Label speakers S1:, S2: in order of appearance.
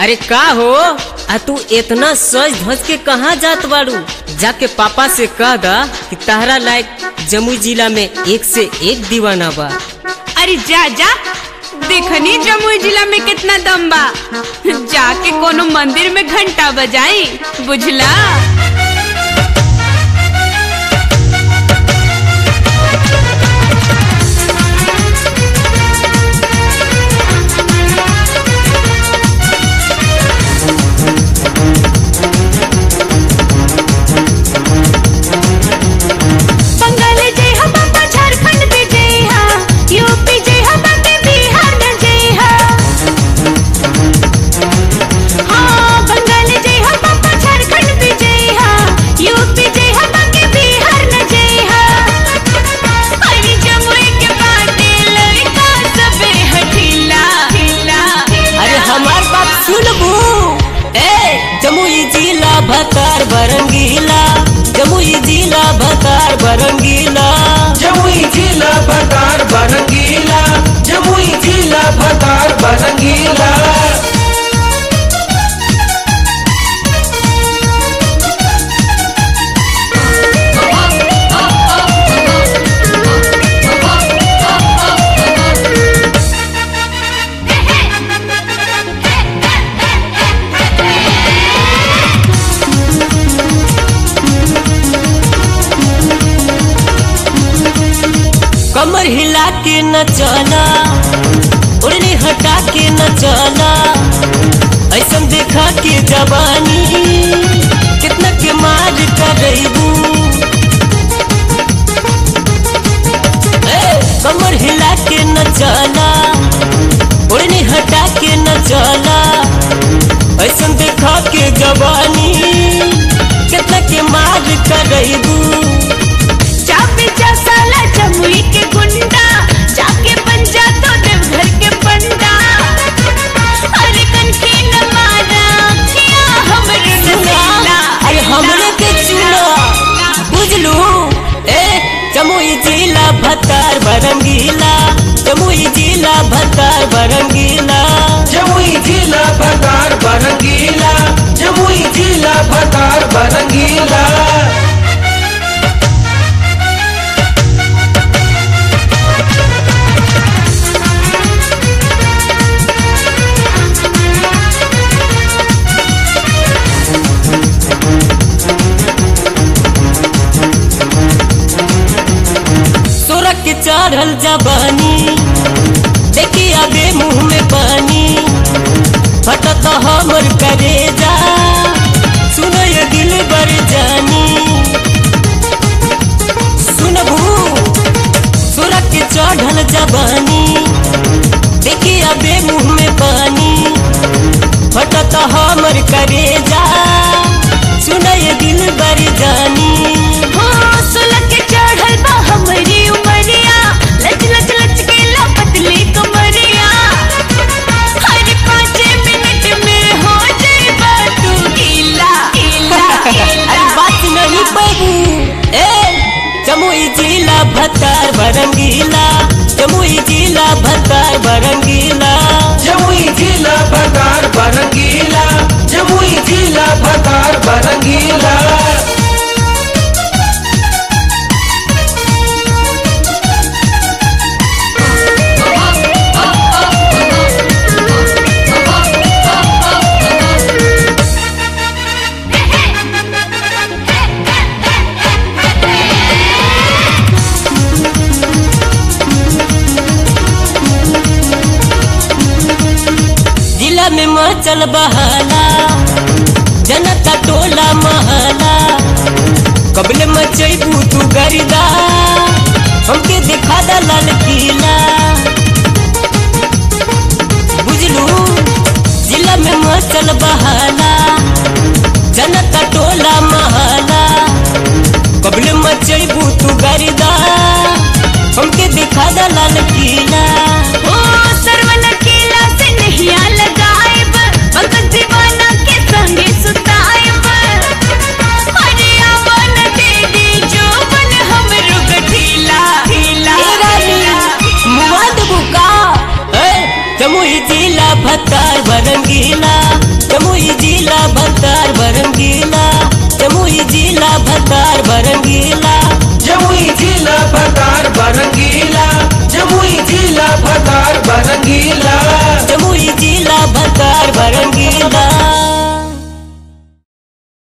S1: अरे का हो आ तू इतना सज धज के कहाँ जात बाड़ू जाके पापा से कह दा कि तहरा लायक जमुई जिला में एक से एक दीवाना बा
S2: अरे जा जा देखनी जमुई जिला में कितना दम बा जाके कोनो मंदिर में घंटा बजाई बुझला
S3: बंगाल जय हा बाबा झारखंड पे जय हा यूपी जय हा बाबे बिहार में जय हा हाँ बंगाल जय हा बाबा झारखंड पे जय हा यूपी जय हा बाबे बिहार में जय हा अरे जमुई के बाटे लड़का सबे हठीला हिला
S1: अरे हमार बात सुनबू ए जमुई जिला भतार बरंगीला जमुई जिला भतार बरंगीला
S4: जमुई जिला भतार बरंगीला जमुई जिला भतार बरंगीला
S1: कमर हिला के न चला उड़नी हटा के न चला ऐसन देखा के जवानी कितना के मार करबू कमर हिला के न चला उड़नी हटा के न चला ऐसन देखा के जवानी कितना के मार करबू
S3: चापे जा साला जमुई के गुंडा जाके बन जा तो देवघर के पंडा अरे कनखी न मारा खिया हमरे नसीला
S1: अरे हमरे के चुना बुझलू ए जमुई जिला भतार बरंगीला जमुई जिला भतार बरंगीला
S4: जमुई जिला भतार बरंगीला जमुई जिला भतार बरंगीला
S1: सोरख के चढ़ल जबानी देखी आगे मुंह में पानी फटत हमर करेजा सुनो ये दिल बर जानी सुनबू सोरख के चढ़ल जबानी देखी आगे मुंह में पानी फटत हमर करेजा सुनो ये दिल बर जानी
S3: हो सुलग के चढ़ल बा हमरी उमरिया लच लच लच के ला पतली कमरिया हर पाँच मिनट में हो जाएगा तू गीला गीला
S1: अरे
S3: गीला
S1: बात नहीं बाबू ए जमुई जिला भतार बरंगीला जमुई जिला भतार बरंगीला
S4: जमुई जिला भतार बरंगीला जमुई जिला भतार बरंगीला
S1: जिला में मचल बहाला जनता टोला महला कबले मचैबू तू गरिदा हमके दिखा दा लाल किला बुझलू जिला में मचल बहाला जनता टोला महला कबले मचैबू तू गरिदा हमके दिखा दा लाल किला
S3: ओ सरवन केला से नहिया लगाएब भगत दीवाना के संगे सुताएब अरे आवन दे दी जो बन हमरो गठीला ढीला
S1: ए रानी, मुआ देबू का? ए, जमुई जिला भतार बरंगीला बरंगीला